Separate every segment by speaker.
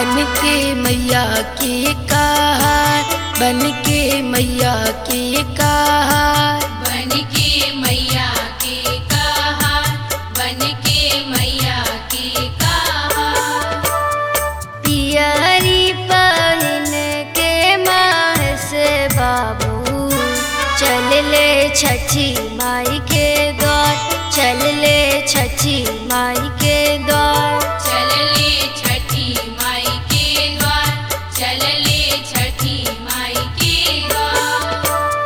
Speaker 1: बन के मैया के कहार बन के मैया के कहार
Speaker 2: बन के मैया के कहा बन के मैया के कहा
Speaker 1: पियरी पहन के माह से बाबू चल ले छठी माई के द्वार चल ले छठी माई के द्वार
Speaker 2: चल ले छठी माई के द्वार चल ले छठी माई के द्वार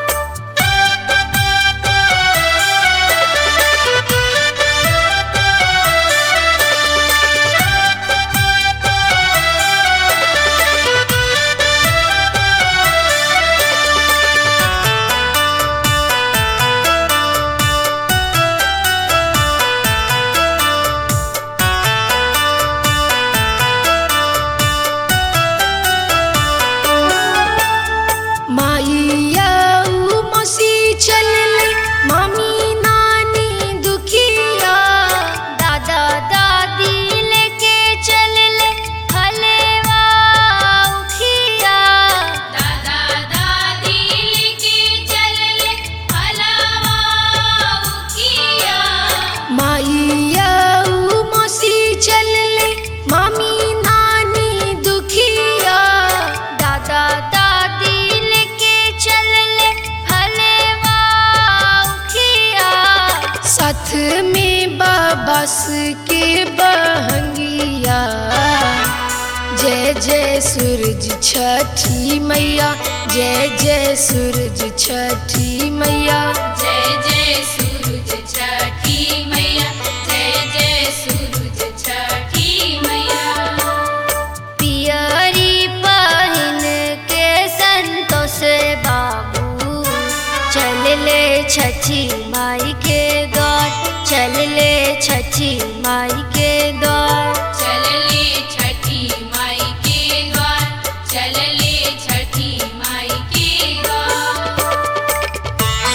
Speaker 1: माइया ऊ मसी चल ले मामी नानी दुखिया दादा दादी लेके चल ले हलेवा उखिया
Speaker 2: दादा दादी लेके चल ले हलवा उखिया
Speaker 1: माइया ऊ मसी चल ले मामी नानी दुखिया दादा दादी लेके चल ले हलेवा उखिया साथ में बाबस के बहंगिया जय जय सूरज छठी मैया जय जय सूरज छठी मैया
Speaker 2: जय जय सूरज छठी मैया जय जय सूरज छठी मैया
Speaker 1: पियरी पहन के संतोष बाबू चल ले छठी माई के द्वार चल ले छठी माई के द्वार
Speaker 2: चल ले छठी माई के द्वार चल ले छठी माई के द्वार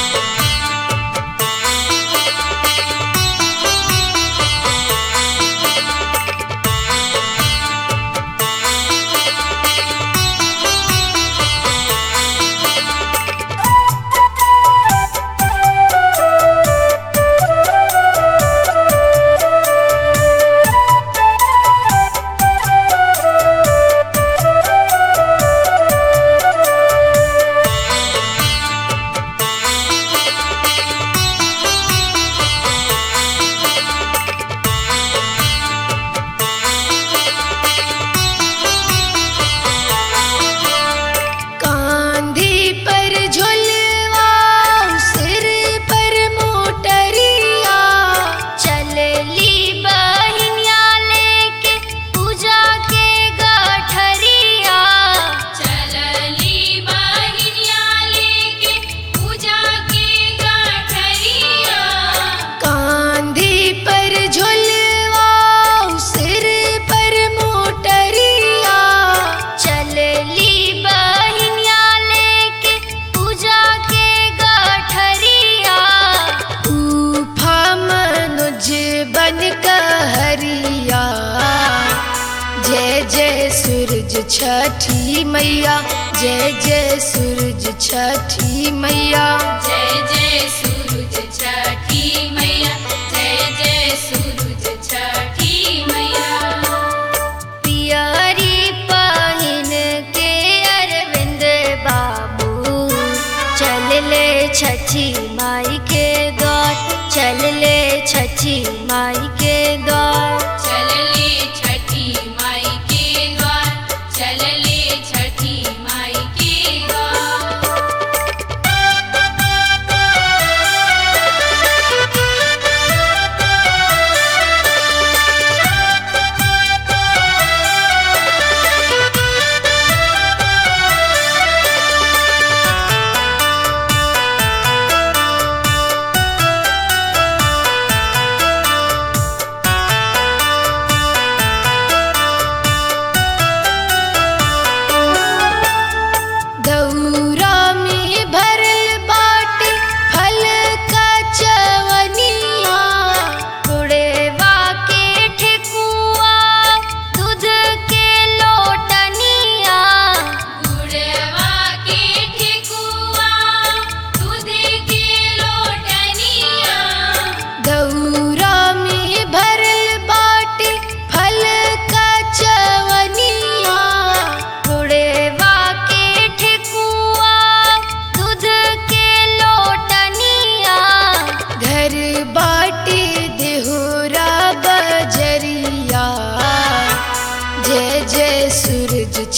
Speaker 1: कांधे पर झुलवा सिर पर मोटरिया चलली बहिनिया लेके पूजा के गठरिया
Speaker 2: चलली बहिनिया लेके पूजा के गठरिया
Speaker 1: कांधे पर झुलवा सिर पर मोटरिया चलली बहिनिया लेके पूजा के गठरिया उफा मनुज बन कहरिया जय जय सूरज छठी मैया जय जय सूरज छठी मैया
Speaker 2: जय जय सूरज छठी मैया जय जय सूरज छठी मैया
Speaker 1: पियरी पहन के अरविंद बाबू चल ले छठी माई के द्वार चल ले छठी माई के द्वार
Speaker 2: चल ले छठी माई के द्वार चल ले छठी माई के द्वार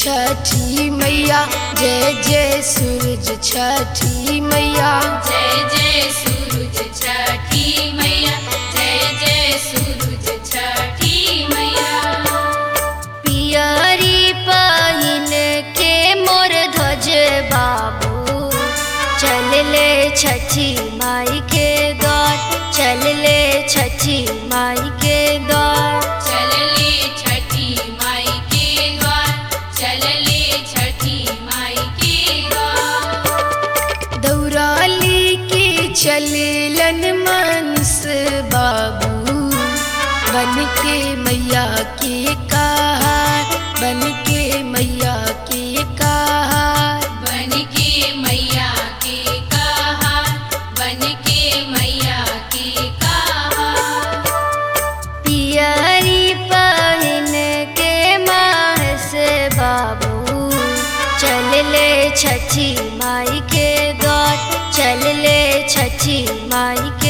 Speaker 1: छठी मैया जय जय सूरज छठी मैया
Speaker 2: जय जय सूरज छठी मैया जय जय सूरज छठी मैया
Speaker 1: पियरी पहिन के मोर ध्वज बाबू चल ले छठी माई के द्वार चल ले छठी माई के द्वार
Speaker 2: चलले छठी माई के द्वार चलले छठी माई के द्वार
Speaker 1: दौराली की चलेलन मनस बाबू बन के मैया के कहार बन के मैया के कहार
Speaker 2: बन के मैया के कहा बन के मैया के कहा
Speaker 1: पियरी पहिन के मास बाबू चल ले छठी माई के द्वार चल ले छठी माई